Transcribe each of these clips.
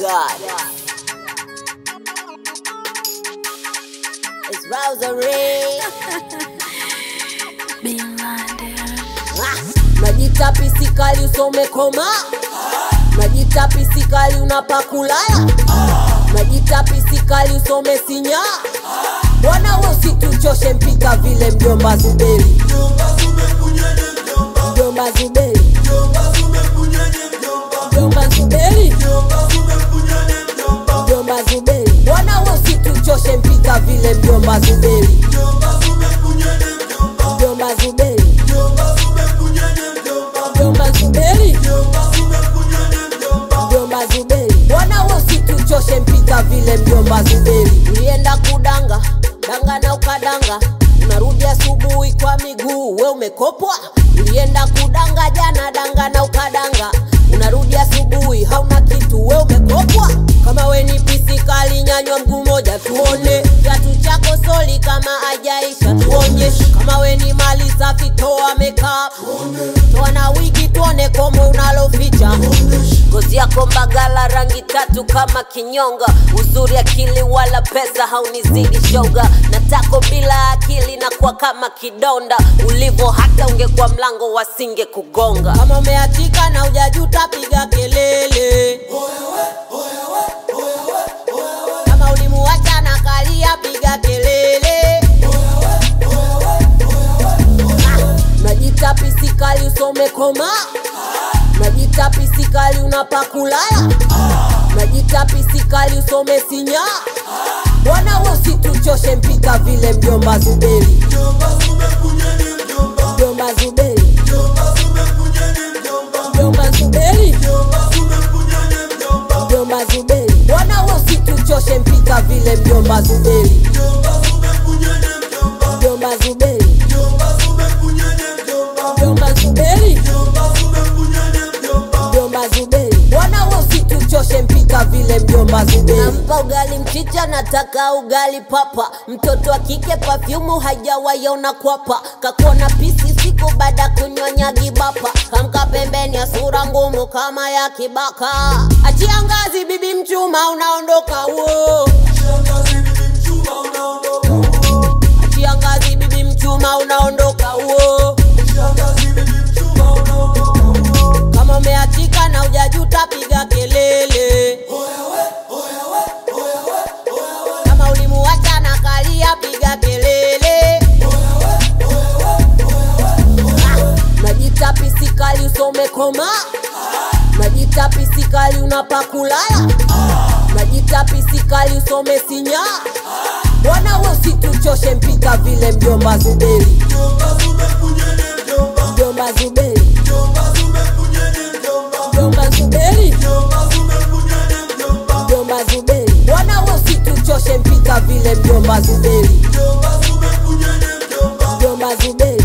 God. It's Rosary. Being blinded. Ah, Najita pisikali usome koma Najita pisikali unapakulala Najita pisikali usome sinya Bwana we usituchoshe mpika vile mjomba Zuberi Mjomba Zuberi Mjomba Zuberi Mjomba Zuberi Bwana we usituchoshe mpika vile mjomba Zuberi Mjomba Zuberi Mjomba Zuberi Mjomba Zuberi Bwana we usituchoshe mpika vile mjomba Zuberi Ulienda kudanga danga na ukadanga unarudi asubuhi kwa miguu we umekopwa ulienda kudanga jana danga na ukadanga unarudi asubuhi hauna kitu we umekopwa kama we ni pisikali nyanywa mguu moja tuone kiatu chako soli kama ajaisha tuonyeshe kama we ni mali safi toa makeup toa na wigi tuone komo unaloficha ngozi yako mbagala rangi tatu kama kinyonga uzuri akili wala pesa haunizidi shoga natako bila akili na kuwa kama kidonda ulivo hata ungekuwa mlango wasinge kugonga kama umeachika na ujajuta piga kelele kama ulimuacha na kalia piga kelele Ah, najita pisikali usome koma najita pisikali unapakulala najita pisikali usome sinya bwana we usituchoshe mpika vile mjomba zuberi mjomba zuberi mjomba zuberi mjomba zuberi bwana we usituchoshe mpika vile mjomba zuberi mjomba zuberi mjomba zuberi mjomba zuberi bwana we usituchoshe mpika vile mjomba zuberi nampa ugali mchicha nataka ugali papa mtoto wa kike pafyumu hajawaiona kwapa kakuona pisi siku baada kunywa gibapa kamka pembeni ya sura ngumu kama ya kibaka achia ngazi bibi mchuma unaondoka wo achia ngazi bibi mchuma unaondoka wo kama umeachika na ujajuta piga kelele kama ulimuacha na kalia piga kelele Ah, najita pisikali usome koma najita pisikali unapakulala najita pisikali usome sinya bwana we usituchoshe mpika vile mjomba zuberi mjomba zuberi mjomba zuberi mjomba zuberi bwana we usituchoshe mpika vile mjomba zuberi mjomba zuberi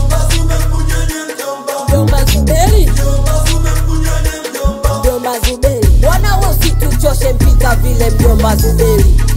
mjomba zuberi mjomba zuberi bwana we usituchoshe mpika vile mjomba zuberi